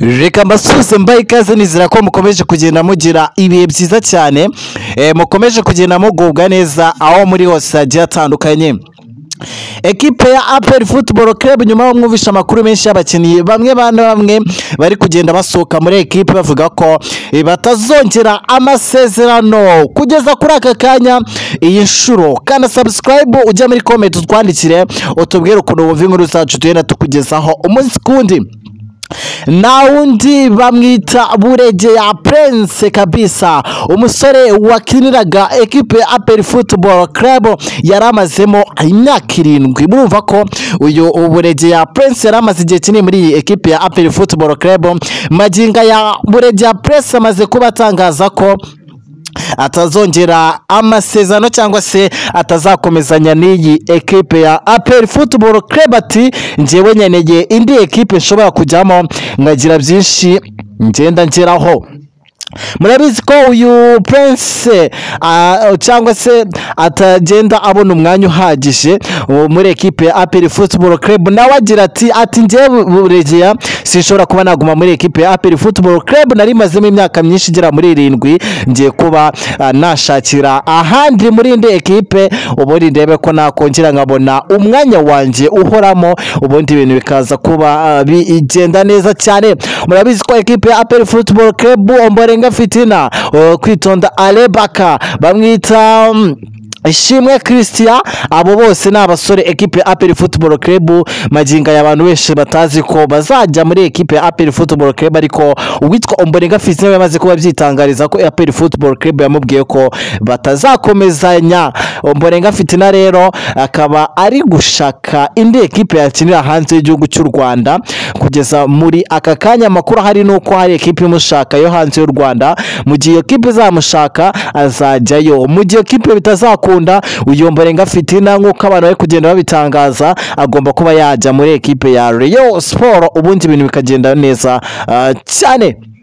reka mbasubize mbaye ikaze nizera ko mukomeje kugenda mugira ibihe byiza cyane eh, mukomeje kugenda mugubwa neza aho muri hose hagiye hatandukanye ekipe ya aperi futuboro kerebu nyuma yo mwumvisha amakuru menshi y'abakinnyi bamwe bane bamwe bari kugenda basohoka muri ekipe bavuga ko eh, batazongera amasezerano kugeza kuri aka kanya iyi nshuro kanda sabusikarayibu ujya muri komenti utwandikire utubwire ukuntu wumva inkuru zacu tugenda tukugezaho umunsi ku wundi na undi bamwita buregeya prince kabisa umusore wakiniraga ekipe ya aperi futuboro kerebu yari amazemo imyaka irindwi murumva ko uyu buregeya prince yari amaze igihe kinini muri iyi ekipe ya aperi futuboro kerebu maginga ya buregeya prince amaze kuba atangaza ko atazongera amasezerano cyangwa se atazakomezanya n'iyi ekipe ya aperi futuboro kerebu ati njyewe nkeneye indi ekipe nshobora kujyamo nkagira byinshi ngenda ngeraho murabizi ko uyu prince ah, cyangwa se atagenda abona umwanya uhagije uh, muri ekipe ya aperi futuboro kerebu nawe agira ati ati njyewe buregeya sinshobora kuba naguma muri ekipe ya aperi futuboro kerebu nari mazemo imyaka myinshi igera muri irindwi ngiye kuba ah, nashakira ahandi muri indi ekipe ubundi ndebe ko nakongera nkabona umwanya wanjye uhoramo ubundi ibintu bikaza kuba ah, bigenda neza cyane murabizi ko ekipe ya aperi futuboro kerebu omborenga fitina uh, kwitonda alebaka bamwita mm, ishimwe christian abo bose ni abasore ekipe ya aperi futuboro kerebu maginga y'abantu benshi batazi ko bazajya muri ekipe ya aperi futuboro kerebu ariko uwitwa omborenga fitina we yamaze kuba abyitangariza ko aperi futuboro kerebu yamubwiye ko batazakomezanya omborenga fitina rero akaba ari gushaka indi ekipe yakinira hanze y'igihugu cy'u rwanda kugeza muri aka kanya amakuru ahari ni uko hari ekipe imushaka yo hanze y'u rwanda mu gihe iyo kipe izamushaka azajyayo mu gihe kipe bitazakunda uyu mbarenga fitina nk'uko abantu bari kugenda babitangaza agomba kuba yajya muri ekipe ya Rayon Sport ubundi ibintu bikagenda neza ah, cyane